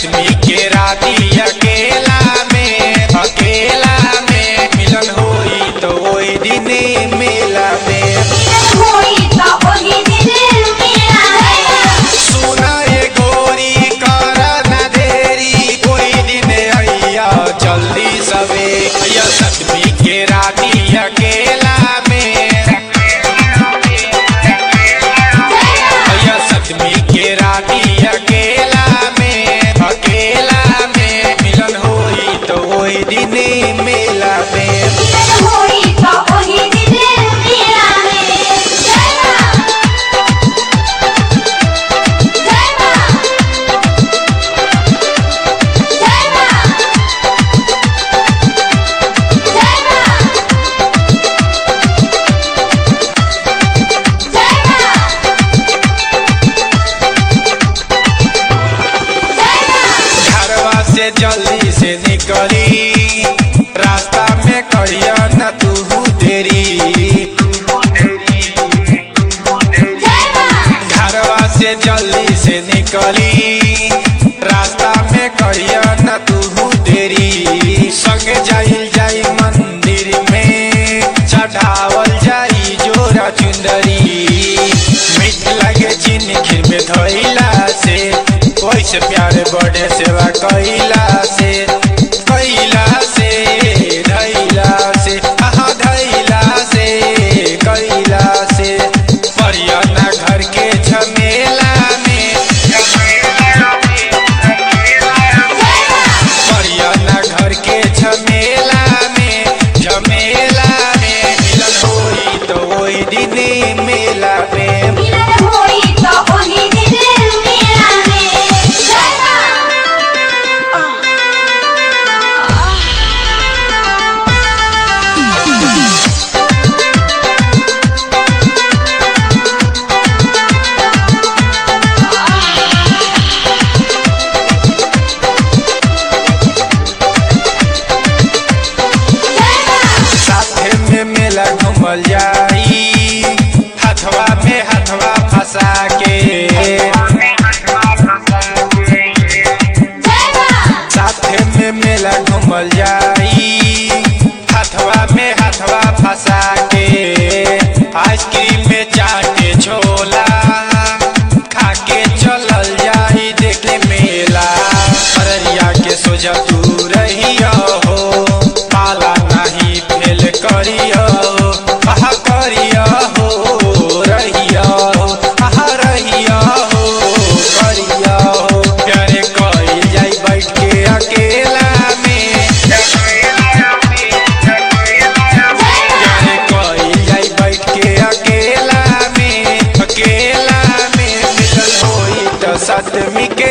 सतमी के राती अकेला में अकेला में मिलन होई तो ओई दिने मेला में होई तो ओही दिन मेला है सुना ये गोरी कर न देरी कोई दिन अइया जल्दी सवे अइया सतमी के राती अकेला में अइया सतमी के राती अकेला में अकेला में मिलन होई तो ओई दिने मेला में होई तो ओही दिन मेला है जय मां जय मां जय मां जय मां जय मां जय मां घरवा से जल्दी से निकली रास्ता में करिया न तू देरी जय मां घरवा से जल्दी से निकली रास्ता में करिया न तू देरी संग जाइल जाई मंदिर में चढ़ावल जाई जोरा चुंदरी मीठ लगे चीनी खीर में धोइला से वैसे प्यारे बड़े सेवा कैला से कैला से धैला से आहा धैला से कैला से परियना घर के झमेला में परियना घर के झमेला में झमेला में मिलन होई तो ओई दिने मेला में मिलन होई तो ओही दिन मेला है जय मां जय मां साथे में मेला घूमल जाई हथवा में हथवा फंसा के जय मां साथे में मेला घूमल जाई हथवा में हथवा फंसा के आइसक्रीम में चाटे छोला खा के चलल जाई देखे मेला अररिया के सोजा तू रहिया हो पाला नहीं फेल करिया आहा करिया हो रहिया हो आहा रहिया हो करिया हो प्यारे कइल जाई बैठ के अकेला में प्यारे कइल जाई बैठ के अकेला में अकेला में मिलन होई तो सतमी के